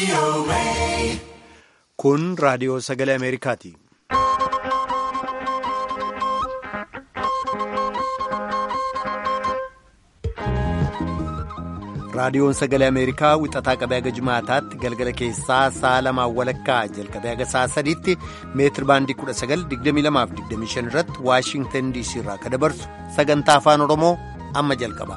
Kun raadiyoo sagalee Ameerikaati. Raadiyoon sagalee Ameerikaa wixataa qabee haga jimaataatti galgala keessaa sa'a lamaan walakkaa jalqabee haga sa'a sadiitti meetir baandii 1922-25 irratti Waashingtan DC irraa kan dabarsu sagantaa afaan Oromoo amma jalqaba.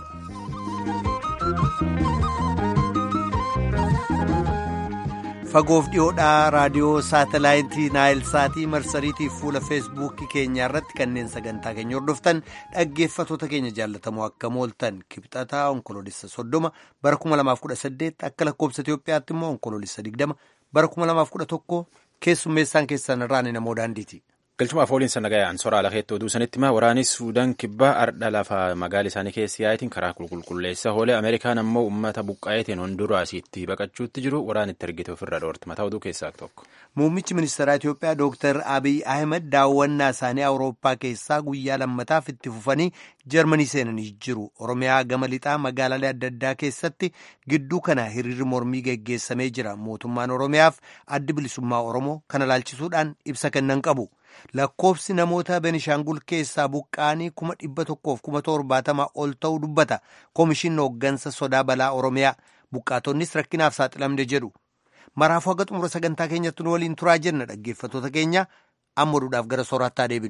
Fagoof dhiyoodhaa raadiyoo saatalaayitii Naayilsaatii marsariitiif fuula feesbuukii keenyaa irratti kanneen sagantaa keenya hordoftan dhaggeeffatoota keenya jaallatamoo akka mooltan kibxataa onkoloolessa soddoma bara 2018 akka lakkoobsa Itoophiyaatti immoo onkoloolessa 20 bara 2011 keessummeessaan keessan irraan namoo daandiiti. Galchumaaf ooliin sana ga'aan soraa lakeettoo duusanitti ma waraanis Suudaan kibbaa ardha lafa magaala isaanii keessi yaa'itiin karaa qulqulleessa hoolee Ameerikaan ammoo uummata buqqaayetiin Honduraasiitti baqachuutti jiru waraan itti ergite ofirra dhoorti mataa oduu keessaa tokko. Muummichi ministeeraa Itoophiyaa Dr. Abiy Ahmed daawwannaa isaanii Awurooppaa keessaa guyyaa lammataaf itti fufanii Jarmanii seenanii jiru. Oromiyaa gama lixaa magaalaalee adda addaa keessatti gidduu kana hiriirri mormii geggeessamee jira. Mootummaan Oromiyaaf addi bilisummaa Oromoo kana laalchisuudhaan ibsa kennan qabu. Lakkoofsi namoota Benishaangul keessaa buqqaanii kuma dhibba tokkoof kuma torbaatamaa ol ta'uu dubbata. Komishinni hooggansa sodaa balaa Oromiyaa buqqaatonnis rakkinaaf saaxilamne jedhu. Maraafuu haga xumura sagantaa keenyatti nu waliin turaa jenna dhaggeeffatoota keenya amma oduudhaaf gara sooraattaa deebinu.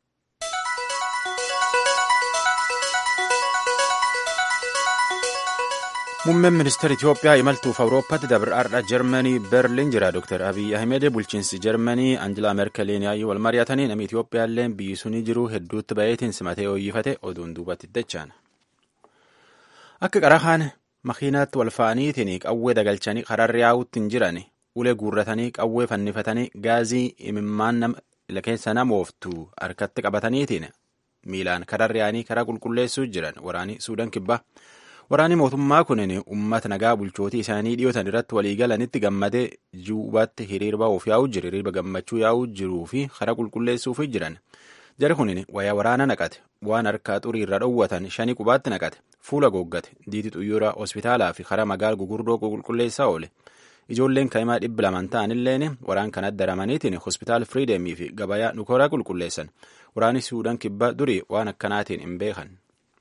Muummeen ministeera Itoophiyaa imaltuuf Awurooppaatti dabar'aadha Jarmanii Berliin jira. Dr. Abiy Ahmed bulchiinsi Jarmanii Anjilaa Merkeliin yaa'ii wal mari'atanii namni Itoophiyaallee biyyi sunii jiru hedduutti baay'eetiin simatee hooyyifate oduun duubatti dachaan. Akka qarahaan makiinaatti wal fa'aniitiin qawwee dagalchanii kararri yaa'uutti hin jiran ulee guurratanii qawwee fannifatanii gaazii imimmaan keessa nama ooftu harkatti qabataniitiin miilaan kararri yaa'anii karaa qulqulleessuu jiran waraanii Suudaan kibbaa. Waraanni mootummaa kunin uummata nagaa bulchootii isaanii dhiyootan irratti waliigalanitti gammadee juubatti hiriirba of yaa'uu jiru hiriirba gammachuu yaa'uu jiruu fi karaa qulqulleessuuf jiran jara kunin wayaa waraana naqate waan harkaa xurii irra dhoowwatan shanii qubaatti naqate fuula googgate diiti xuyyuura hospitaalaa fi karaa magaala gugurdoo qulqulleessaa oole ijoolleen kaa'imaa dhibba lamaan ta'anilleen waraan kan addaramaniitiin hospitaal firiideemii fi gabayaa nukoraa qulqulleessan waraanni suudaan kibbaa durii waan akkanaatiin hin beekan.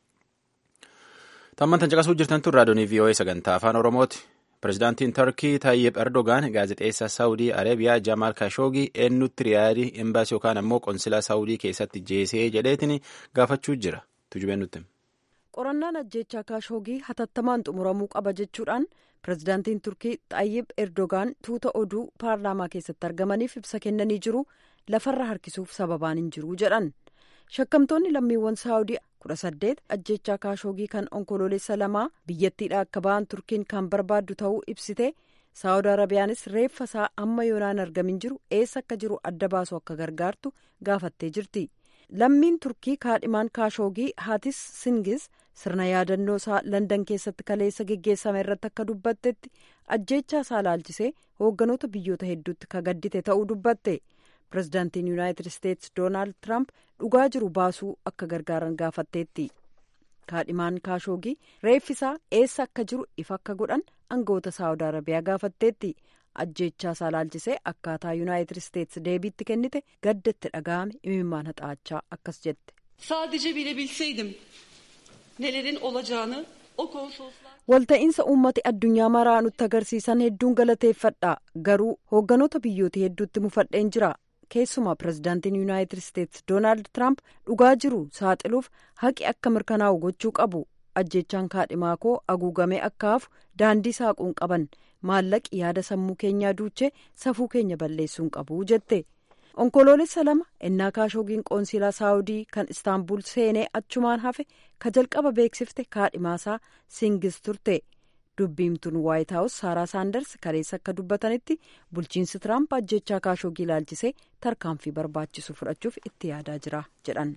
Tammantan caqasuu jirtan tun raadiyoonii VOA sagantaa afaan Oromooti. Pireezidaantiin Tarkii Tayyip Erdogaan gaazexeessaa Saawudii Areebiyaa Jamaal Kashoogii eenyutti riyaadii embaasii yookaan ammoo qonsilaa Saawudii keessatti jeesee jedheetiin gaafachuu jira. Tujubeen nutti. Qorannaan ajjechaa Kashoogii hatattamaan xumuramuu qaba jechuudhaan pireezidaantiin Turkii Tayyip Erdogaan tuuta oduu paarlaamaa keessatti argamaniif ibsa kennanii jiru lafarra harkisuuf sababaan hin jiru jedhan. Shakkamtoonni lammiiwwan Saawudii kudha saddeet ajjechaa kaashoogii kan onkoloolessa lamaa biyyattiidha akka ba'an turkiin kan barbaaddu ta'uu ibsite saawud arabiyaanis reeffa isaa amma yoonaan argamin jiru eessa akka jiru adda baasu akka gargaartu gaafattee jirti lammiin turkii kaadhimaan kaashoogii haatis singis sirna yaadannoo isaa landan keessatti kaleessa geggeessame irratti akka dubbattetti ajjechaa isaa laalchisee hoogganoota biyyoota hedduutti ka gaddite ta'uu dubbatte. pirezidaantiin yuunaayitid isteetsi doonaald tiraamp dhugaa jiru baasuu akka gargaaran gaafatteetti kaadhimaan kaashoogii reeffisaa eessa akka jiru ifa akka godhan aangawoota saawud arabiyaa gaafatteetti ajjechaa isaa laalchisee akkaataa yuunaayitid isteetsi deebiitti kennite gaddatti dhaga'ame imimmaan haxaachaa akkas jette. Sadece bilebilseydim nelerin olacağını o konsoloslar. walta'iinsa uummati addunyaa maraa nutti agarsiisan hedduun galateeffadha garuu hoogganoota biyyoota hedduutti mufadheen jira keessumaa pirezidaantiin yuunaayitid isteetsi doonaald tiraamp dhugaa jiru saaxiluuf haqi akka mirkanaa'u gochuu qabu ajjechaan kaadhimaa koo haguugamee akka hafu daandii saaquun qaban maallaqi yaada sammuu keenyaa duuchee safuu keenya balleessuun qabu jette onkoloolessa lama ennaa kaashoogiin qoonsilaa saawudii kan istaanbul seenee achumaan hafe ka jalqaba beeksifte kaadhimaasaa singis turte. dubbiimtuun waayit haawus saaraa saanders kaleessa akka dubbatanitti bulchiinsi tiraamp ajjechaa kaashoogii ilaalchisee tarkaanfii barbaachisu fudhachuuf itti yaadaa jira jedhan.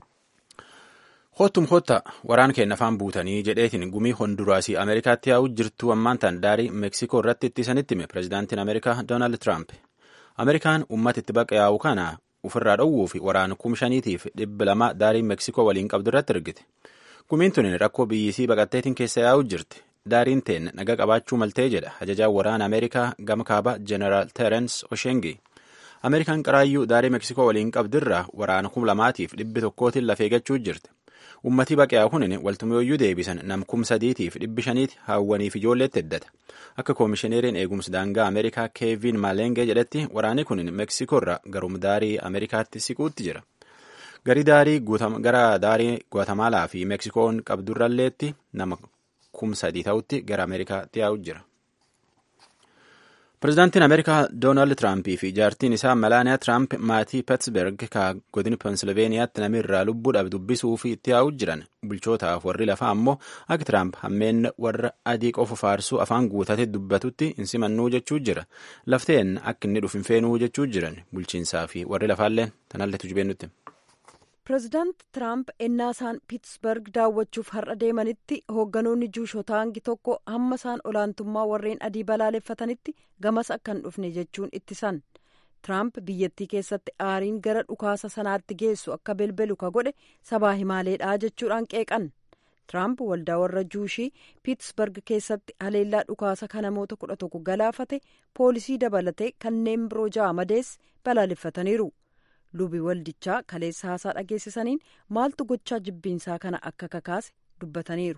Hoottum hootta waraan keenya afaan buutanii jedheetiin gumii honduraasii Ameerikaatti yaa'uu jirtu ammaan tan daarii Meeksikoo irratti ittisanitti hime pireezidaantiin Ameerikaa Doonaald Tiraamp. Ameerikaan uummata itti baqa yaa'u kana ofirraa dhowwuu fi waraana kum shaniitiif dhibba lama daarii Meeksikoo waliin qabdu irratti ergite. Gumiin tun rakkoo biyyisii baqatteetiin keessa yaa'uu jirti. daariin teen naga qabaachuu maltee jedha ajajaan waraana ameerikaa gama kaaba jeneraal teerens oshengi ameerikaan qaraayyuu daarii meksikoo waliin qabdirraa waraana kum lamaatiif dhibbi tokkootiin lafee gachuu jirti ummatii baqe'aa kunin waltumooyyuu deebisan nam kum sadiitiif dhibbi shaniiti haawwaniif ijoolleetti heddata akka koomishineeriin eegumsa daangaa ameerikaa keevin maalengee jedhetti waraanni kunin meksikoorra garum daarii ameerikaatti siquutti jira garii daarii gara daarii guatamaalaa fi meksikoon qabdurralleetti nama kum sadii ta'utti gara ameerikaatti yaa'u jira. Pireezidaantiin Ameerikaa Doonaald Tiraampii fi jaartiin isaa Melaaniyaa Tiraamp maatii Peetsberg ka godina Pensilveeniyaatti namirraa lubbuudhaaf dubbisuu fi itti yaa'u jiran bulchootaaf warri lafaa ammoo akka Tiraamp hammeen warra adii qofa faarsuu afaan guutatee dubbatutti hin simannuu jechuu jira. Lafteen akka inni dhufu hin feenuu jechuu jiran bulchiinsaa fi warri lafaalleen tanalletu jibeennutti. pireezidaant tiraamp ennaa isaan piitsberg daawwachuuf har'a deemanitti hoogganoonni juushotaa hangi tokko hamma isaan olaantummaa warreen adii balaaleffatanitti gamas akka hin dhufne jechuun ittisan tiraamp biyyattii keessatti aariin gara dhukaasa sanaatti geessu akka belbelu ka godhe sabaa himaaleedhaa jechuudhaan qeeqan tiraamp waldaa warra juushii piitsberg keessatti haleellaa dhukaasa kan namoota kudha tokko galaafate poolisii dabalatee kanneen biroo ja'a madees balaaleffataniiru. lubi waldichaa kaleessa haasaa dhageessisaniin maaltu gochaa jibbiinsaa kana akka kakaase dubbataniiru.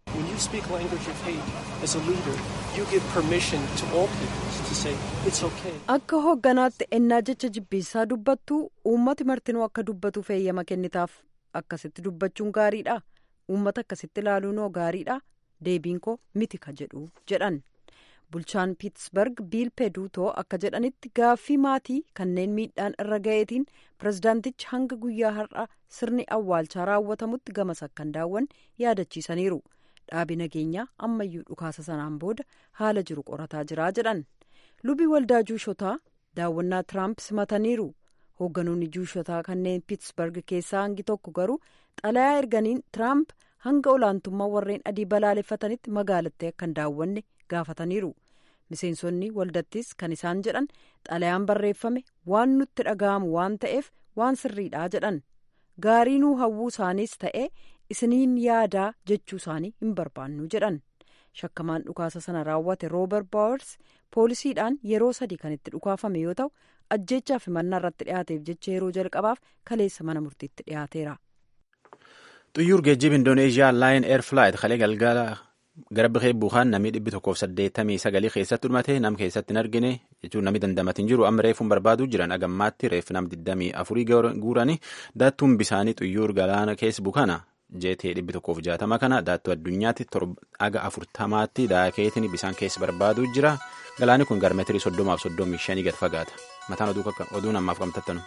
akka hoogganaatti ennaa jecha jibbiinsaa dubbattu uummati martinuu akka dubbatu feeyyama kennitaaf akkasitti dubbachuun gaariidha uummata akkasitti ilaaluun hoo gaariidha deebiin koo miti ka jedhu jedhan. bulchaan piitsberg biil peduutoo akka jedhanitti gaaffii maatii kanneen miidhaan irra ga'eetiin pirezidaantichi hanga guyyaa har'a sirni awwaalchaa raawwatamutti gamas akka hin daawwanne yaadachiisaniiru dhaabi nageenyaa ammayyuu dhukaasa sanaan booda haala jiru qorataa jiraa jedhan lubi waldaa juushotaa daawwannaa tiraamp simataniiru hoogganoonni juushotaa kanneen piitsberg keessaa hangi tokko garuu xalayaa erganiin tiraamp hanga olaantummaa warreen adii balaaleffatanitti magaalattii akka hin daawwanne gaafataniiru miseensonni waldattis kan isaan jedhan xalayaan barreeffame waan nutti dhaga'amu waan ta'eef waan sirriidhaa jedhan gaarii nuu hawwuu isaaniis ta'ee isiniin yaadaa jechuu isaanii hin barbaannu jedhan shakkamaan dhukaasa sana raawwate roober baawers poolisiidhaan yeroo sadii kan itti dhukaafame yoo ta'u ajjeechaaf himannaa irratti dhiyaateef jecha yeroo jalqabaaf kaleessa mana murtiitti dhiyaateera. xuyyuur geejjiba indooneeziyaa laayin eer flaayit kalee galgala gara bihee buukaan namni dhibbi tokkoof saddeettamii sagalii keessatti dhumate nam keessatti hin argine jechuun namni dandamatiin jiru amma reefuun barbaaduu jiran agammaatti reef nam digdamii afurii guuranii daattuun bisaanii xuyyuur galaana keessa buukana jeetee dhibbi tokkoof jaatama kana daattuu addunyaatti aga afurtamaatti daakeetiin bisaan keessa barbaaduu jira galaani kun gara meetirii soddomaaf soddomii shanii gad fagaata mataan oduu namaaf qabatattanu.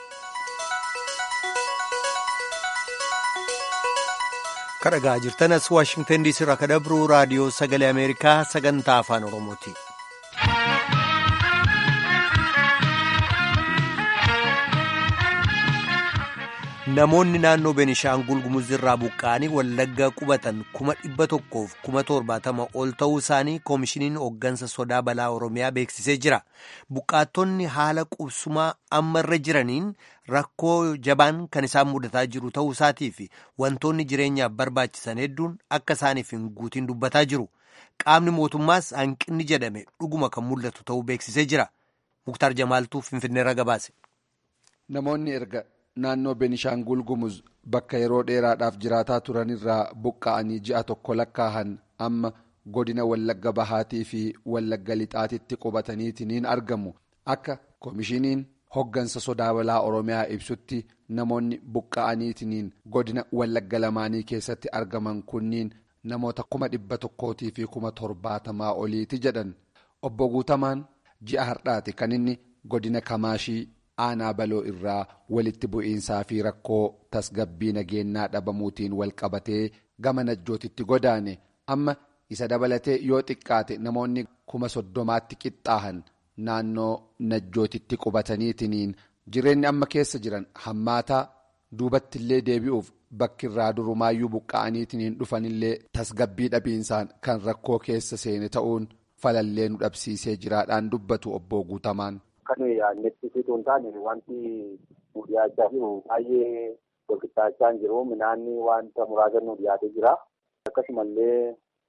kadhagaa jirtanas waashingtan diisii irraa kadhabru raadiyoo sagalee ameerikaa sagantaa afaan oromooti. namoonni naannoo beenishaangul gumuz irraa buqqa'anii wallaggaa qubatan kuma dhibba tokkoof kuma torbaatama ol ta'uu isaanii koomishiniin hooggansa sodaa balaa oromiyaa beeksisee jira buqqaattonni haala qubsumaa amma irra jiraniin rakkoo jabaan kan isaan mudataa jiru ta'uu isaatii fi wantoonni jireenyaaf barbaachisan hedduun akka isaaniif hin guutiin dubbataa jiru qaamni mootummaas hanqinni jedhame dhuguma kan mul'atu ta'uu beeksisee jira muktaar jamaaltuu finfinneerra gabaase. namoonni erga naannoo Benishaangul Gumuz bakka yeroo dheeraadhaaf jiraataa turanirraa buqqa'anii ji'a tokko lakkaahan amma godina Wallagga Bahaatii fi Wallagga Lixaatitti qubataniitiin argamu. Akka koomishiniin hoggansa sodaa balaa Oromiyaa ibsutti namoonni buqqa'aniitiin godina Wallagga lamaanii keessatti argaman kunniin namoota kuma dhibba tokkootii fi kuma torbaatamaa oliiti jedhan. Obbo Guutamaan ji'a har'aati kan inni godina Kamaashii. aanaa baloo irraa walitti bu'iinsaa fi rakkoo tasgabbii nageenyaa dhabamuutiin wal qabatee gama najjootitti godaane amma isa dabalatee yoo xiqqaate namoonni kuma soddomaatti qixxaahan naannoo najjootitti qubataniitiin jireenyi amma keessa jiran hammaataa duubattillee deebi'uuf bakkirraa durumaayyuu buqqa'aniitiin dhufanillee tasgabbii dhabiinsaan kan rakkoo keessa seene ta'uun falallee nu dhabsiisee jiraadhaan dubbatu obbo Guutamaan. Kan yaadnettisituu hin taane wanti nu dhiyaachaa jiru baay'ee walqixxaachaa hin jiru. Midhaanni wanta muraasa nu dhiyaatee jira. Akkasumallee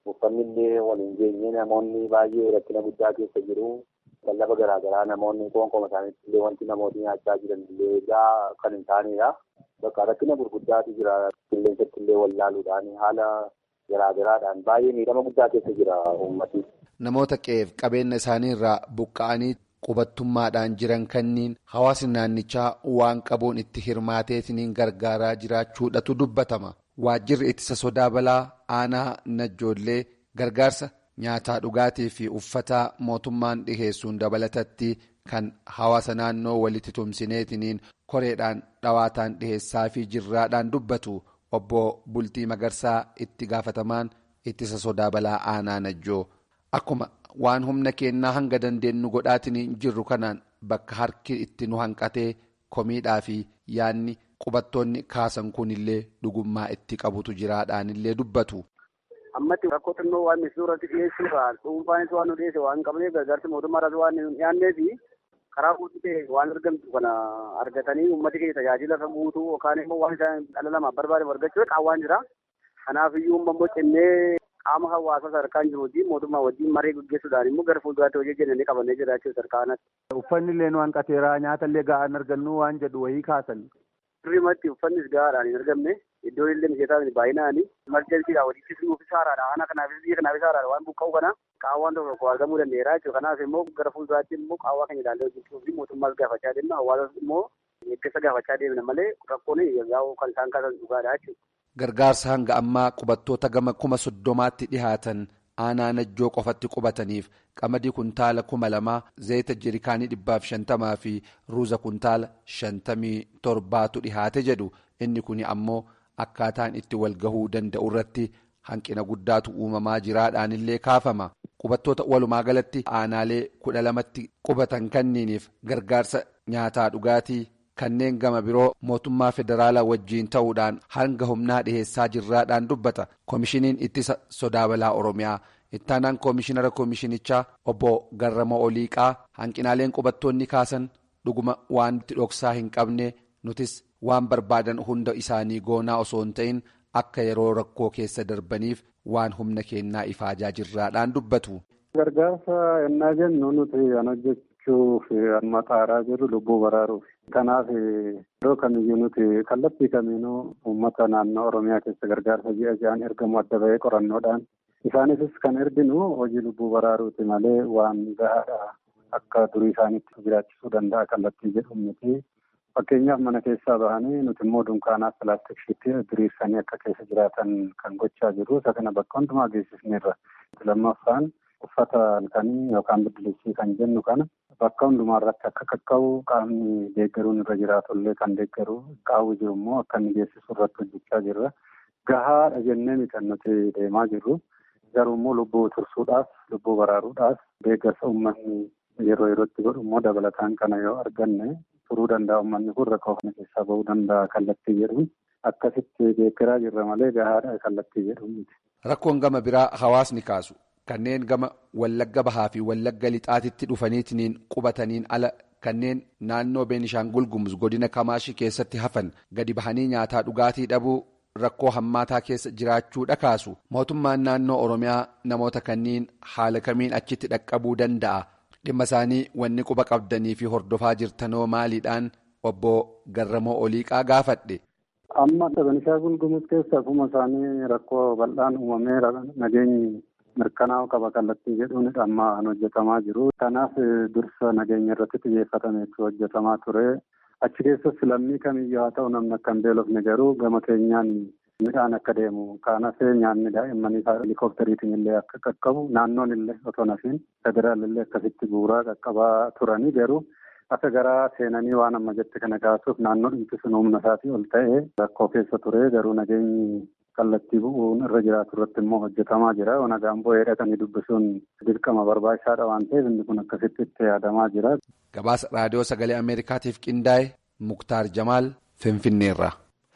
uffanni illee wal hin geenye namoonni baay'ee rakkina guddaa keessa jiru. Lallafa garaagaraa namoonni qoonqoma isaaniitti illee wanti namooti nyaachaa jiran illee egaa kan hin taanedha. Bakka rakkina gurguddaatu jira. Qilleensatti illee wallaaluudhaan haala garaagaraadhaan baay'ee miidhama guddaa keessa jira uummati. Namoota qe'eef qabeenya isaaniirraa buqqa'anii qubattummaadhaan jiran kanniin hawaasni naannichaa waan qabuun itti hirmaateetiin gargaaraa jiraachuudhatu dubbatama. Waajjirri ittisa sodaa balaa aanaa najjoollee gargaarsa nyaataa dhugaatii fi uffataa mootummaan dhiheessuun dabalatatti kan hawaasa naannoo walitti tumsineetiniin koreedhaan dhawaataan dhiheessaa fi jirraadhaan dubbatu obbo Bultii Magarsaa itti gaafatamaan ittisa sodaa balaa aanaa najjoo akkuma waan humna kennaa hanga dandeenyu godhaatiin jirru kanaan bakka harki itti nu hanqatee komiidhaa fi yaanni qubattoonni kaasan kunillee dhugummaa itti qabutu jiraadhaanillee dubbatu. ammatti rakkoo xinnoo waan suuratti dhiyeessuudhaan dhuunfaanis waan nu dhiyeesse waan qabneef gargaarsi mootummaadhaas waan hin dhiyaanneef karaa guutuu ta'e waan argamtu kana argatanii uummati keenya tajaajila kan guutuu yookaan immoo waan isaan dhala namaaf barbaadan argachuu qaawwaan jira. Kanaaf iyyuu immoo cimnee qaama hawaasaa sadarkaan jiru wajjin mootummaa wajjin maree gaggeessuudhaan immoo gara fuulduraatti hojii jennanii qabannee jiraachuu sarkaanatti. Uffanni illee nu hanqateera nyaata illee ga'aan argannu waan jedhu wayii kaasan. Sirriimatti uffannis gahaadhaan hin argamne iddoon illee mijataa baay'inaani emerjensiidhaan walitti nuufis haaraadha ana kanaafis biyya kanaafis haaraadha waan buqqa'u kana qaawwaan tokko tokko argamuu danda'eera jechuudha kanaaf immoo gara fuulduraatti immoo qaawwaa keenya ilaallee hojjechuu fi mootummaas gaafachaa deemna hawaasas immoo eeggisa gaafachaa deemna malee rakkoon yaa'u kan isaan kaasan dhugaadha jechuudha. Gargaarsa hanga ammaa qubattoota gama kuma soddomaatti dhihaatan aanaa najjoo qofatti qubataniif qamadii kuntaala kuma lamaa zayita jirikaanii dhibbaaf shantamaa fi ruuza kuntaala shantamii torbaatu dhihaate jedhu inni kun ammoo akkaataan itti walgahuu danda'u irratti hanqina guddaatu uumamaa jiraadhaanillee kaafama qubattoota walumaa galatti aanaalee kudha lamatti qubatan kanniiniif gargaarsa nyaataa dhugaatii. kanneen gama biroo mootummaa federaalaa wajjiin ta'uudhaan hanga humnaa dhiheessaa jirraadhaan dubbata koomishiniin ittisa sodaa balaa oromiyaa ittaanaan koomishinara koomishinichaa obbo garramoo oliiqaa hanqinaaleen qubattoonni kaasan dhuguma waan itti dhoksaa hin qabne nutis waan barbaadan hunda isaanii goonaa osoo hin ta'in akka yeroo rakkoo keessa darbaniif waan humna kennaa ifaajaa jirraadhaan dubbatu. gargaarsa yennaa jennu nuti kan hojjechuuf amma xaaraa jirru lubbuu baraaruuf. Kanaaf yeroo kamiyyuu nuti kallattii kamiinuu uummata naannoo Oromiyaa keessa gargaarsa ji'a ji'aan ergamu adda bahee qorannoodhaan isaaniifis kan erginu hojii lubbuu baraaruuti malee waan gahaadha akka durii isaaniitti jiraachisuu danda'a kallattii jedhu miti. Fakkeenyaaf mana keessaa bahanii nuti immoo dunkaanaaf pilaastikshiitti diriirsanii akka keessa jiraatan kan gochaa jiru. Isa kana bakka hundumaa geessisneerra. Lammaffaan uffata halkanii yookaan biddilisii kan jennu kana bakka hundumaa irratti akka qaqqabu qaamni deeggaruun irra jiraatullee kan deeggaru qaawwi jiru immoo akka inni geessisu irratti hojjechaa jirra. Gahaadha jennee kan nuti deemaa jirru garuu immoo lubbuu tursuudhaaf lubbuu baraaruudhaaf deeggarsa uummanni yeroo yerootti godhu immoo dabalataan kana yoo arganne turuu danda'a uummanni kun rakkoo kana keessaa bahuu danda'a kallattii jedhuun akkasitti deeggaraa jirra malee gahaadha kallattii jedhuun miti. Rakkoon gama biraa hawaasni kaasu. Kanneen gama wallagga bahaa fi wallagga lixaatitti dhufaniitiin qubataniin ala kanneen naannoo Beenishaangul Gumuz godina Kamaashii keessatti hafan gadi bahanii nyaataa dhugaatii dhabuu rakkoo hammaataa keessa jiraachuu dhakaasu mootummaan naannoo Oromiyaa namoota kanniin haala kamiin achitti dhaqqabuu danda'a dhimma isaanii wanni quba qabdanii fi hordofaa jirtanoo maaliidhaan obbo Garramoo Oliiqaa gaafadhe. Amma Beenishaangul Gumuz keessa akkuma isaanii rakkoo bal'aan uumamee nageenyi. mirkanaa'u qaba kallattii jedhuun amma hojjetamaa jiru. Kanaaf dursa nageenya irratti xiyyeeffatameetu hojjetamaa ture. Achi keessas lammii kamiyyuu haa ta'u namni akka hin beelofne garuu gama keenyaan midhaan akka deemu kanaaf nyaanni daa'immanii helikooppitariitiin illee akka qaqqabu naannoon illee otoo nafiin federaal illee akkasitti bu'uuraa qaqqabaa turanii garuu akka garaa seenanii waan amma jette kana kaasuuf naannoo dhimti sun humna isaatii ol ta'ee rakkoo keessa ture garuu nageenyi kallattii bu'uun irra jiraatu irratti immoo hojjetamaa jira. Nagaan bu'ee hidhatanii dubbisuun dirqama barbaachisaadha waan ta'eef inni kun akkasitti itti yaadamaa jira. Gabaasa raadiyoo sagalee Ameerikaatiif qindaa'e Muktaar Jamaal Finfinneerra.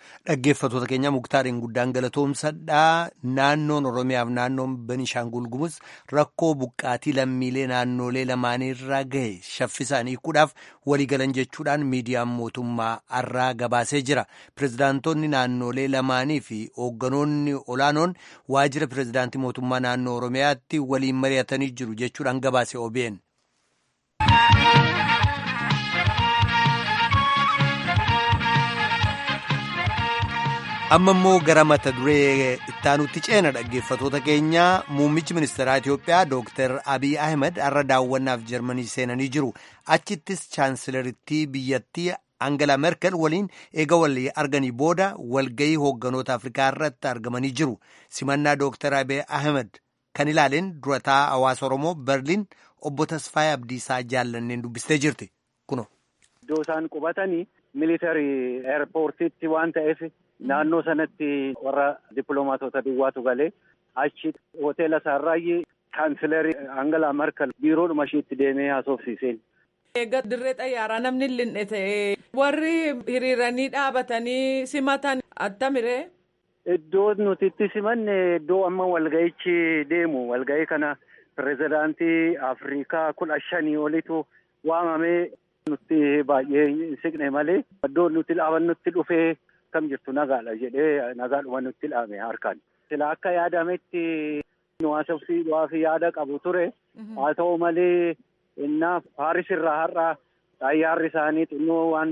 Dhaggeeffattoota keenya muktaariin guddaan galatoomsadhaa naannoon Oromiyaaf naannoon Benishaangul Gumuz rakkoo buqqaatii lammiilee naannolee lamaaniirraa gahe shaffisaanii hiikuudhaaf waliigalan jechuudhaan miidiyaan mootummaa har'aa gabaasee jira. Pireezidaantonni naannolee lamaanii fi hoogganoonni olaanoon waajjira pireezidaantii mootummaa naannoo Oromiyaatti waliin mari'atanii jiru jechuudhaan gabaase OBN. amma immoo gara mata duree ittaanutti ceena dhaggeeffatoota keenya muummichi ministeeraa Itoophiyaa Dr. Abiy Ahmed har'a daawwannaaf Jarmanii seenanii jiru. Achittis chaansilarittii biyyattii Angela Merkel waliin eega walii arganii booda walgahii hoogganoota Afrikaa irratti argamanii jiru. Simannaa Dr. Abiy Ahmed kan ilaaleen durataa hawaasa Oromoo Berliin obbo Tasfaayee Abdiisaa jaallanneen dubbistee jirti. Kuno. Iddoo isaan qubatanii militarii eerpoortiitti waan ta'eef naannoo sanatti warra dippiloomaatota duwwaatu galee achi hoteela isaarraayyee kaansilarii Angela Merkel biiroodhuma isheetti deemee haasofsiiseen. Egaa dirree xayyaaraa namni linne ta'ee warri hiriiranii dhaabatanii simatan attamiree. Iddoo nuti itti simanne iddoo amma walga'ichi deemu walga'ii kana pirezidaantii Afrikaa kudha shanii olitu waamamee nutti baay'ee siqne malee iddoo nuti dhaabannutti dhufee kam jirtu nagaadha jedhee nagaadhuma nutti dhaame harkaan. Sila akka yaadametti nu haasofsiisuudhaaf yaada qabu ture haa ta'u malee innaa Paaris irraa har'a xayyaarri isaanii xinnoo waan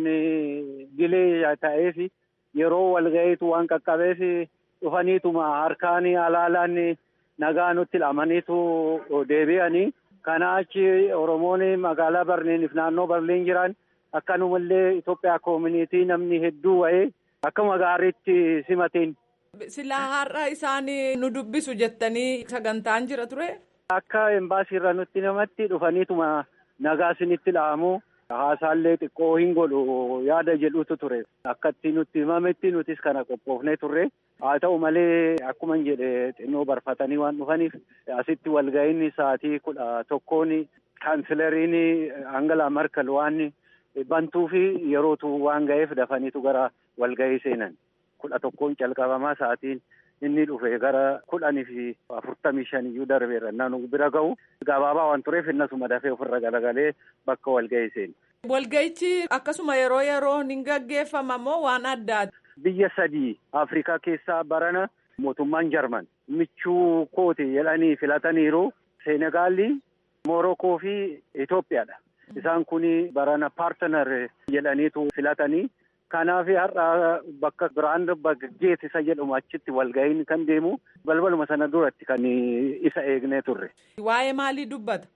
dilee ta'eef yeroo walga'iitu waan qaqqabeef dhufaniituma harkaan alaalaan nagaa nutti dhamaniitu deebi'anii kana achi Oromoon magaalaa Barliiniif naannoo Barliin jiran akkanumallee Itoophiyaa koomunitii namni hedduu wa'ee akkuma gaariitti simateen. Silaa har'a isaan nu dubbisu jettanii sagantaan jira ture. Akka embaasii irra nutti namatti dhufaniituma nagaa isinitti dhaamu haasaallee xiqqoo hin godhu yaada jedhutu ture. Akkatti nutti himametti nutis kana qophoofnee turre. Haa ta'u malee akkuma jedhe xinnoo barfatanii waan dhufaniif asitti walga'iinni sa'aatii kudha tokkoon kaansilariin Angela Merkel waan bantuu fi yerootu waan ga'eef dafaniitu gara walga'ii seenan. Kudha tokkoon calqabamaa sa'aatiin inni dhufe gara kudhanii fi afurtamii shaniyyuu darbeera naannoo bira ga'u gabaabaa waan tureef innasuma dafee ofirra galagalee bakka walga'ii seene. Walga'ichi akkasuma yeroo yeroo ni gaggeeffama moo waan addaati? Biyya sadii Afrikaa keessaa barana mootummaan Jarman michuu kooti jedhanii filataniiru Seenegaalii, Moorokoo fi Itoophiyaadha. Isaan kun barana paartanar jedhaniitu filatanii. Kanaaf har'a bakka biraan geet isa jedhamu achitti walga'iin kan deemu balbaluma sana duratti kan isa eegnee turre. Waa'ee maalii dubbata?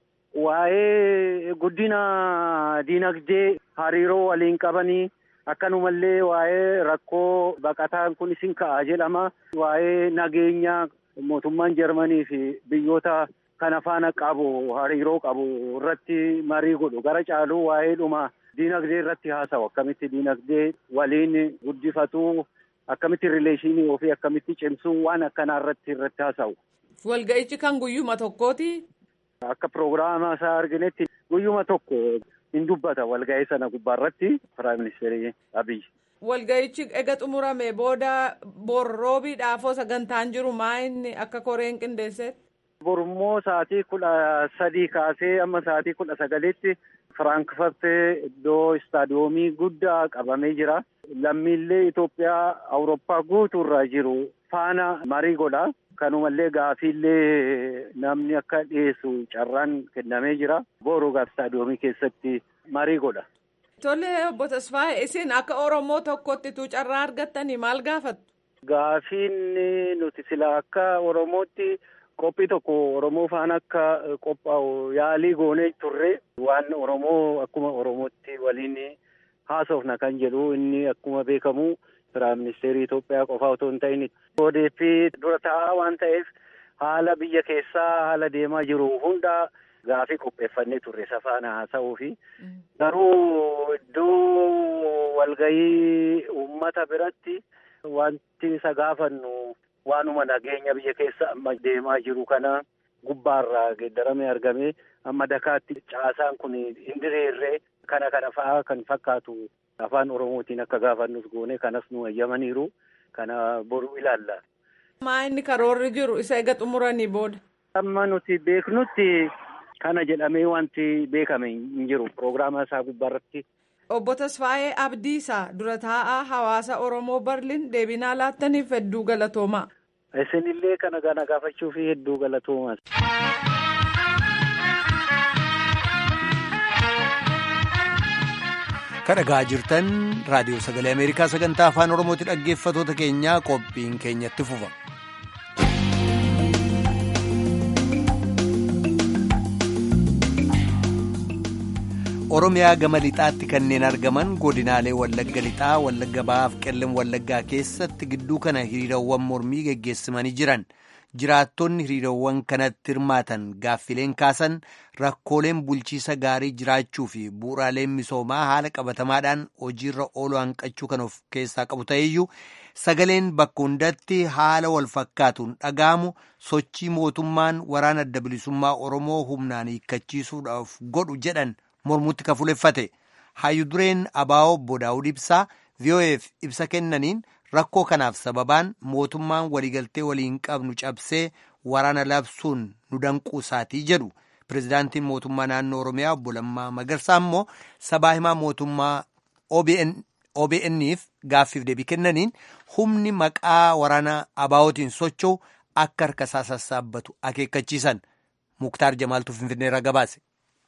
Waa'ee guddina diinagdee hariiroo waliin qabanii akkanumallee waa'ee rakkoo baqataan kun isin ka'a jedhama. Waa'ee nageenya mootummaan Jarmanii fi biyyoota kana faana qabu hariiroo qabu irratti marii godhu gara caaluu waa'ee dhuma. Diinagdee irratti haasa'u akkamitti diinagdee waliin guddifatu akkamitti rileeshinii ofii akkamitti cimsuu waan akkanaa irratti irratti haasa'u. Walga'ichi kan guyyuma tokkooti. Akka piroogiraama isaa arginetti guyyuma tokko hin dubbata walga'ii sana gubbaa irratti Piraayim Ministeerii Abiyyi. Walga'ichi ega xumurame booda borroobiidhaafoo sagantaan jiru maa inni akka koreen qindeessetti? Borummoo sa'aatii kudha sadii kaasee amma sa'aatii kudha sagaliitti Firaankfurt iddoo istaadiyoomii guddaa qabamee jira. Lammiilee Itoophiyaa Awurooppaa guutuurra jiru faana marii godha. Kanumallee gaafiillee namni akka dhiyeessu carraan kennamee jira. Booruu istaadiyoomii keessatti marii godha. Tole obbo Tasfaayee isin akka Oromoo tokkotti tu carraa argattanii maal gaafattu? Gaafiin nuti sila akka Oromootti. Qophii tokko Oromoo faana akka qophaa'u yaalii goonee turre waan Oromoo akkuma Oromootti waliin haasofna kan jedhu inni akkuma beekamu Piraayim Ministeerii Itoophiyaa qofaa otoo hin ta'in ODP dura taa'aa waan ta'eef haala biyya keessaa haala deemaa jiru hunda gaafii qopheeffannee turre isa faana haasa'uu fi garuu iddoo walgahii uummata biratti wanti isa gaafannu. Waanuma nageenya biyya keessa amma deemaa jiru kana gubbaarraa geeddaramee argame amma dakaatti caasaan kun hin diriirree kana kana fa'aa kan fakkaatu afaan oromootiin akka gaafannus goone kanas nu eeyyamaniiru kana boruu ilaalla. Maa inni karoorri jiru isa ega xumuranii booda. Amma nuti beeknutti kana jedhamee wanti beekame hin jiru piroogiraama isaa gubbaarratti. Obbo Tasfaayee Abdiisaa dura taa'aa hawaasa Oromoo Barliin deebinaa laattaniif hedduu galatoomaa. Isinillee kana gana gaafachuu fi hedduu galatoomaa. kadhagaa jirtan raadiyoo sagalee ameerikaa sagantaa afaan oromooti dhaggeeffatoota keenyaa qophiin keenyatti fufa. oromiyaa gama lixaatti kanneen argaman godinaalee wallagga lixaa wallagga bahaaf qellem wallaggaa keessatti gidduu kana hiriirawwan mormii geggeessimanii jiran. jiraattonni hiriirawwan kanatti hirmaatan gaaffileen kaasan rakkooleen bulchiisa gaarii jiraachuu fi bu'uuraaleen misoomaa haala qabatamaadhaan hojiirra ooluu hanqachuu kan of keessaa qabu ta'eyyuu sagaleen bakka hundatti haala wal fakkaatuun dhaga'amu sochii mootummaan waraana adda bilisummaa oromoo humnaan hiikkachiisuudhaaf godhu jedhan mormutti kafuleeffate hayyu dureen abaa'oo obbo daawud ibsaa vo'eef ibsa kennaniin. rakkoo kanaaf sababaan mootummaan waliigaltee waliin qabnu cabsee waraana labsuun nu danquu isaatii jedhu pirezidaantiin mootummaa naannoo oromiyaa obbo Lammaa Magarsaa immoo sabaa himaa mootummaa OBN'if gaaffiif deebii kennaniin humni maqaa waraana abaa'ootiin socho'u akka harka isaa sassaabbatu akeekkachiisan muktaar jamaaltuu finfinneerra gabaase.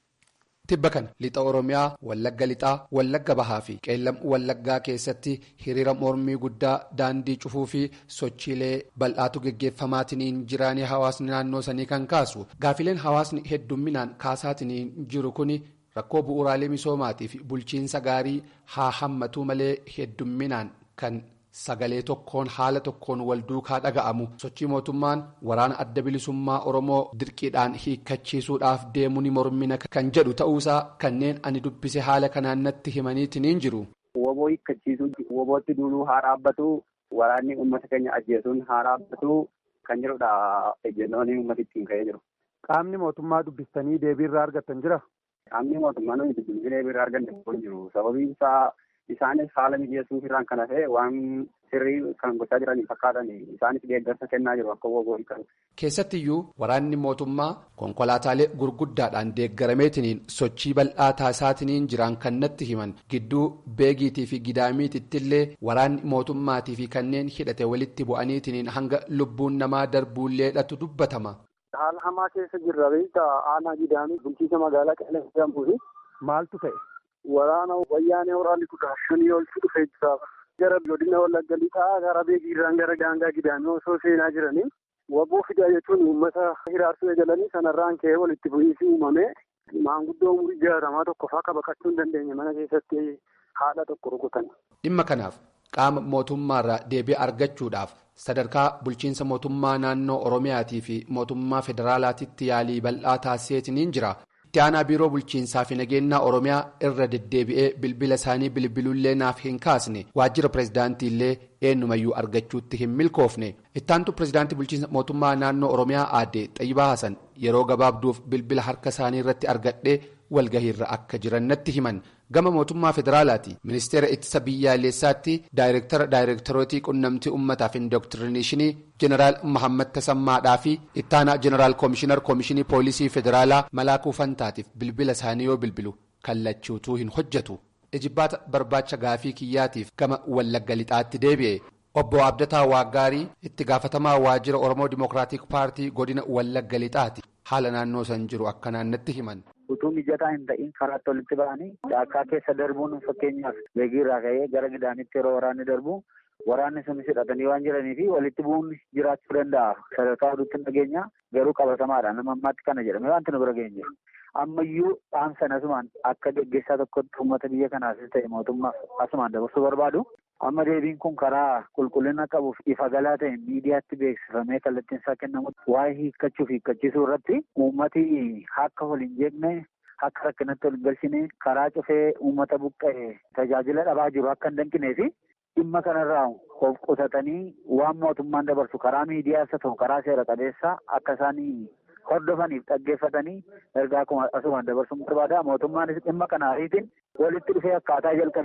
Tibba kana lixa Oromiyaa Wallagga Lixaa Wallagga Bahaa fi Qeellam Wallaggaa keessatti hiriira mormii guddaa daandii cufuu fi sochiilee bal'aatu geggeeffamaatiin jiraanii hawaasni naannoo sanii kan kaasu gaafileen hawaasni heddumminaan kaasaatiin jiru kun rakkoo bu'uuraalee misoomaatii fi bulchiinsa gaarii haa hammatu malee heddumminaan kan. Sagalee tokkoon haala tokkoon wal duukaa dhaga'amu sochii mootummaan waraana adda bilisummaa Oromoo dirqiidhaan hiikkachiisuudhaaf deemu ni mormina kan jedhu ta'uusaa kanneen ani dubbise haala kanaan natti himaniitiin jiru. Woboo hiikkachiisuun wobootti duuluu haa dhaabbatu waraanni uummata keenya ajjeesuun haa dhaabbatu kan jedhudha ejjennoon uummata ittiin ka'ee jiru. Qaamni mootummaa dubbistanii deebiirraa argattan jira? Qaamni mootummaa nuyi dubbisnee deebiirraa arganne hin jiru sababiin isaa. Isaanis haala mijeessuuf irraan kana ta'e waan sirrii kan gochaa jiranii fakkaatan isaanis deeggarsa kennaa jiru akka woboo hiikan. Keessattiyyuu waraanni mootummaa konkolaataalee gurguddaadhaan deeggarameetiniin sochii bal'aa taasisaatiin jiran kan natti himan gidduu beegiitii fi gidaamiitittillee waraanni mootummaatii fi kanneen hidhate walitti bu'aniitiin hanga lubbuun namaa darbuulleedhatu dubbatama. Haala hamaa keessa jirra beektaa aanaa gidaamii bulchiisa magaalaa qeellee jedhamtuufi. Maaltu ta'e? Waraana wayyaanee waraanni kudha shanii oltu dhufee jira. Gara godina wallagga lixaa gara beekiirraan gara daangaa gidaamii osoo seenaa jiranii waboo fidaa jechuun uummata hiraarsuu eegalanii sanarraan ka'ee walitti bu'iinsi uumame maanguddoo umurii jaarramaa tokko fa'aa baqachuu hin dandeenye mana keessatti haadha tokko rukutan. Dhimma kanaaf qaama mootummaarraa deebii argachuudhaaf sadarkaa bulchiinsa mootummaa naannoo Oromiyaatii fi mootummaa federaalaatiitti yaalii bal'aa taasiseetiin jira. Itti aanaa biiroo bulchiinsaa fi nageenyaa Oromiyaa irra deddeebi'ee bilbila isaanii bilbiluullee naaf hin kaasne waajjira pirezidaantiillee eenyumayyuu argachuutti hin milkoofne ittaantu pirezidaantii bulchiinsa mootummaa naannoo Oromiyaa aadde Xayyibaa Hasan yeroo gabaabduuf bilbila harka isaanii irratti argadhee walgahiirra akka jiran natti himan gama mootummaa federaalaati ministeera ittisa biyyaalessaatti daayireektara daayireektarootii qunnamtii uummataa fi indooktirineeshinii jeneraal Mahammad Tasammaadhaa fi ittaanaa jeneraal koomishinar koomishinii poolisii federaalaa malaakuu fantaatiif bilbila isaanii yoo bilbilu kallachuutuu hin hojjetu ijibbaata barbaacha gaafii kiyyaatiif gama wallagga lixaatti deebi'e. obbo abdataa waaggaarii itti gaafatamaa waajjira oromoo dimookiraatik paartii godina wallagga lixaati haala naannoo san jiru akkanaan natti himan. utuu mijataa hin ta'in karaatti walitti ba'anii caakkaa keessa darbuun fakkeenyaaf beegiirraa ka'ee gara gidaamitti yeroo waraanni darbu waraanni sunis hidhatanii waan jiranii fi walitti bu'uun jiraachuu danda'a sadarkaa oduutti hin dhageenya garuu qabatamaadha nama ammaatti kana jedhame wanti nu bira geenye ammayyuu dhaamsan asumaan akka geggeessaa tokkotti uummata biyya kanaafis ta'e mootummaaf asumaan dabarsuu barbaadu. amma deebiin kun karaa qulqullina qabuuf ifa galaa ta'e miidiyaatti beeksifamee kallattiin isaa kennamutti waa'ee hiikkachuuf hiikkachiisuu irratti uummati akka wal hin jeeqne akka rakkinatti wal hin galchine karaa cufee uummata buqqa'e tajaajila dhabaa jiru akka hin danqinee fi dhimma kanarraa of qusatanii waan mootummaan dabarsu karaa miidiyaas haa ta'u karaa seera qabeessaa akka isaanii hordofaniif dhaggeeffatanii ergaa asumaan dabarsuun barbaada mootummaanis dhimma kana ariitiin walitti dhufee akkaataa jalqabeen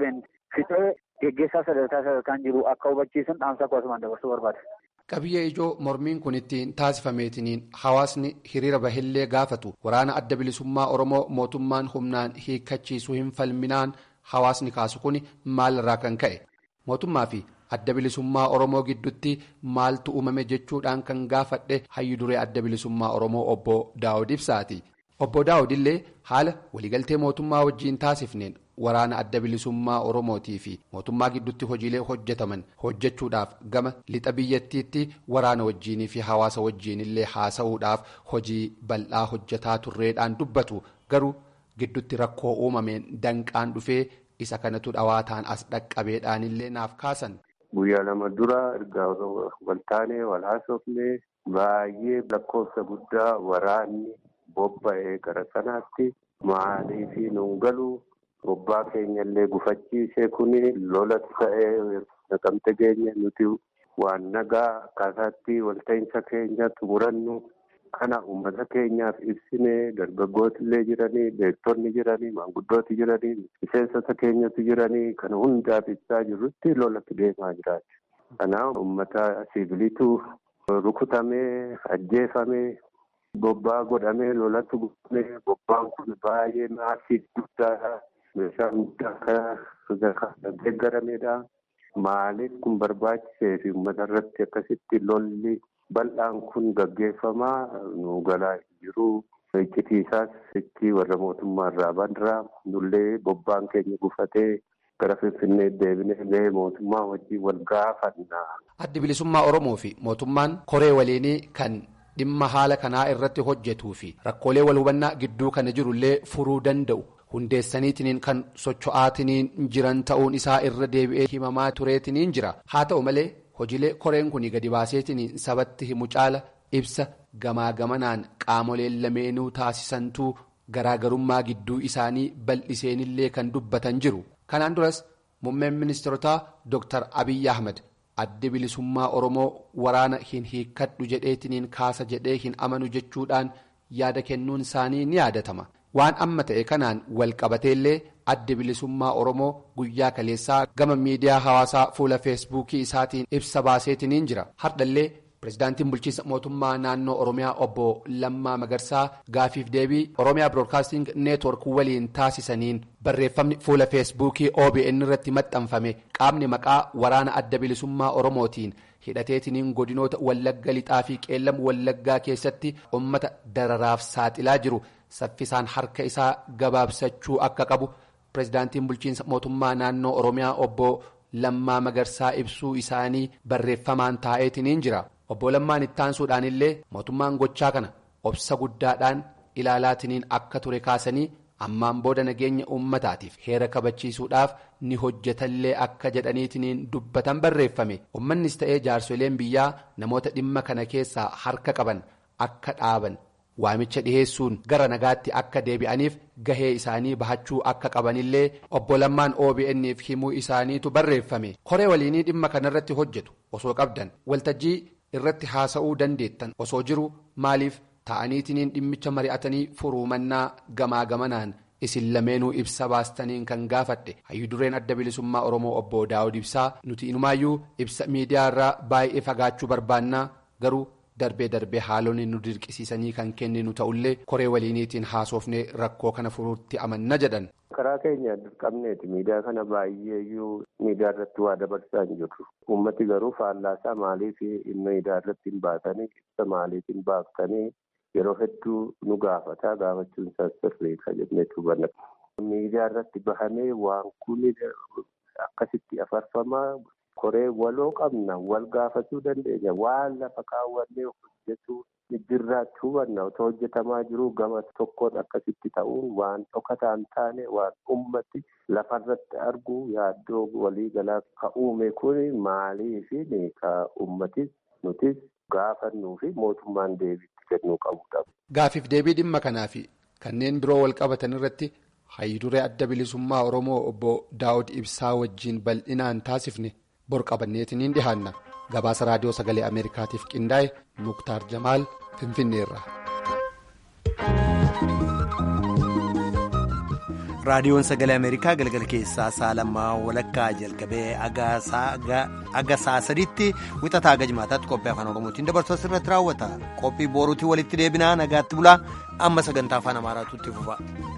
fixee geggeessaa sadarkaa sadarkaan jiru akka hubachiisan dhaamsa akkasumaan dabarsuu barbaada. Qabiyyee ijoo mormiin kun ittiin taasifameetiniin hawaasni hiriira bahillee gaafatu waraana adda bilisummaa Oromoo mootummaan humnaan hiikkachiisuu hin falminaan hawaasni kaasu kun maalirraa kan ka'e mootummaa fi adda bilisummaa Oromoo gidduutti maaltu uumame jechuudhaan kan gaafadhe hayyu duree adda bilisummaa Oromoo obbo Daawud Ibsaati. Obbo Daawud illee haala waliigaltee mootummaa wajjiin taasifneen waraana adda bilisummaa Oromootii fi mootummaa gidduutti hojiilee hojjetaman hojjechuudhaaf gama lixa biyyattiitti waraana wajjiinii fi hawaasa wajjiin illee haasa'uudhaaf hojii bal'aa hojjetaa turreedhaan dubbatu garuu gidduutti rakkoo uumameen danqaan dhufee isa kanatu dhawaataan as dhaqqabeedhaan illee naaf kaasan. Guyyaa lama dura ergaa waltaanee wal haasofnee baay'ee lakkoofsa guddaa waraanni bobba'ee gara sanaatti maaliif nuun galu bobbaa keenya illee gufachiisee kuni lola ta'ee naqamte geenye nuti waan nagaa akkaataatti walta'iinsa keenya xumurannu kana uummata keenyaaf ibsinee dargaggooti illee jiranii beektonni jiranii maanguddooti jiranii miseensota keenyatu jiranii kana hundaaf ibsaa jirrutti lolatti deemaa jiraati. Kanaaf uummata siviiliitu rukutamee ajjeefamee bobbaa godhamee lolatti godhamee bobbaan kun baay'ee maasiif guddaadha. Meeshaa guddaa kan deeggarameedha. Maaliif kun barbaachisee fi uummata irratti akkasitti lolli bal'aan kun gaggeeffamaa nu galaa jiru. Iccitiisaas itti warra mootummaa irraa bandiraa nullee bobbaan keenya gufatee gara Finfinnee deebinee gahee mootummaa wajjin wal gaafanna. Addi bilisummaa Oromoo fi mootummaan koree waliinii kan dhimma haala kanaa irratti hojjetuu fi rakkoolee wal hubannaa gidduu kana jirullee furuu danda'u. hundeessaniitiniin kan socho'aatiniin jiran ta'uun isaa irra deebi'ee himamaa tureetiniin jira haa ta'u malee hojiilee koreen kun gadi baaseetiniin sabatti himu caala ibsa gamaa gamanaan qaamoleen lameenuu taasisantuu garaagarummaa gidduu isaanii bal'iseenillee kan dubbatan jiru kanaan duras muummeen ministeerotaa dr abiyyi ahmed addi bilisummaa oromoo waraana hin hiikkadhu jedheetiniin kaasa jedhee hin amanu jechuudhaan yaada kennuun isaanii ni yaadatama. waan amma ta'e kanaan wal qabateellee addi bilisummaa oromoo guyyaa kaleessaa gama miidiyaa hawaasaa fuula feesbuukii isaatiin ibsa baaseetiniin jira hardhallee pirezidaantiin bulchiinsa mootummaa naannoo oromiyaa obbo lammaa magarsaa gaafiif deebii oromiyaa biroodkaasting neetwork waliin taasisaniin barreeffamni fuula feesbuukii obn irratti maxxanfame qaamni maqaa waraana adda bilisummaa oromootiin hidhateetiniin godinoota wallagga lixaa fi qeellam wallaggaa keessatti ummata dararaaf saaxilaa jiru. saffisaan harka isaa gabaabsachuu akka qabu pirezidaantiin bulchiinsa mootummaa naannoo oromiyaa obbo lammaa magarsaa ibsuu isaanii barreeffamaan taa'eetiniin jira obbo lammaan ittaansuudhaan illee mootummaan gochaa kana obsa guddaadhaan ilaalaatiniin akka ture kaasanii ammaan booda nageenya uummataatiif heera kabachiisuudhaaf ni hojjetallee akka jedhaniitiniin dubbatan barreeffame uummannis ta'ee jaarsoleen biyyaa namoota dhimma kana keessaa harka qaban akka dhaaban. waamicha dhiheessuun gara nagaatti akka deebi'aniif gahee isaanii bahachuu akka qabanillee obbo Lammaan OBN'f himuu isaaniitu barreeffame koree waliinii dhimma kanarratti hojjetu osoo qabdan waltajjii irratti haasa'uu dandeettan osoo jiru maaliif ta'aniitiniin dhimmicha mari'atanii furuumannaa gamaa gamanaan isin lameenuu ibsa baastaniin kan gaafadhe hayyu dureen adda bilisummaa oromoo obbo daawud ibsaa nuti inumaayyuu ibsa miidiyaa irraa baay'ee fagaachuu barbaannaa garuu. darbee darbee haalonni nu dirqisiisanii kan kenninu ta'ullee koree waliiniitiin haasofnee rakkoo kana furuutti amanna jedhan. karaa keenya dirqamneeti miidiyaa kana baay'eeyyuu miidiyaa irratti waa dabarsaa hin jirru uummati garuu faallaasaa maaliif miidiyaa irratti hin baatanii ibsa maaliif hin baaftanii yeroo hedduu nu gaafataa gaafachuun isaas sirriidha jennee hubanna. miidiyaa irratti bahamee waan kun akkasitti afarfamaa. koree waloo qabna wal gaafachuu dandeenya waan lafa kaawwannee hojjetu jirraatti hubanna otoo hojjetamaa jiru gama tokkoon akkasitti ta'uun waan dhokataa hin taane waan ummati lafarratti argu yaaddoo waliigalaa ka uume kun maaliifi ka ummatis nutis gaafannuu fi mootummaan deebiitti kennuu qabudha. Gaafiif deebii dhimma kanaa fi kanneen biroo wal qabatan irratti hayyiduree adda bilisummaa Oromoo obbo Daawud Ibsaa wajjin bal'inaan taasifne. bor qabanneetiniin dhihaanna gabaasa raadiyoo sagalee ameerikaatiif qindaa'e muktaar jamaal finfinneerra. raadiyoon sagalee ameerikaa galgala keessaa saalamaa walakkaa jalqabee aga saa sadiitti wixataa aga jimaataatti qophii afaan oromootiin dabarsu asirratti raawwata qophii boruutii walitti deebinaa nagaatti bulaa amma sagantaa afaan amaaraatu itti fufa.